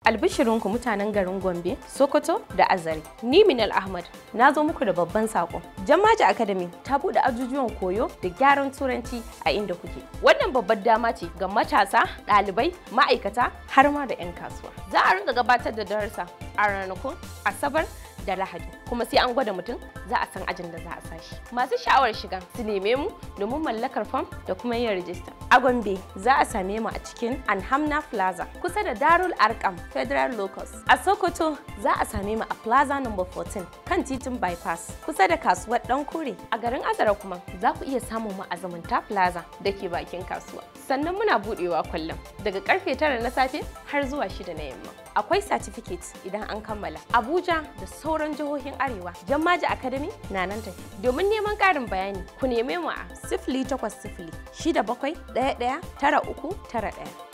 Albishirinku mutanen garin Gombe, Sokoto da Azare. Ni Minal Ahmad na zo muku da babban sako. Jammaji Academy ta buɗe ajujuwan koyo da gyaran turanci a inda kuke. Wannan babbar dama ce ga matasa, ɗalibai, ma'aikata har ma da 'yan kasuwa. Za a rinka gabatar da darussa a ranakun Asabar da Lahadi kuma sai an gwada mutum za a san ajin da za a sashi. Masu sha'awar shiga su neme mu domin mallakar fam da kuma yin rajista. A Gombe za a same mu a cikin Anhamna Plaza kusa da Darul Arkam Federal Locus. A Sokoto za a same mu a Plaza number 14 kan titin Bypass kusa da kasuwar Dan Kure. A garin Azara kuma za ku iya samun mu a Zumunta Plaza da ke bakin kasuwa. Sannan muna budewa kullum daga karfe 9 na safe har zuwa 6 na yamma. Akwai certificate idan an kammala. Abuja da sauran jihohin Arewa. Jammaji Academy na nan tafi. Domin neman ƙarin bayani ku neme mu a sifili takwas sifili shida bakwai ɗaya ɗaya tara uku tara ɗaya.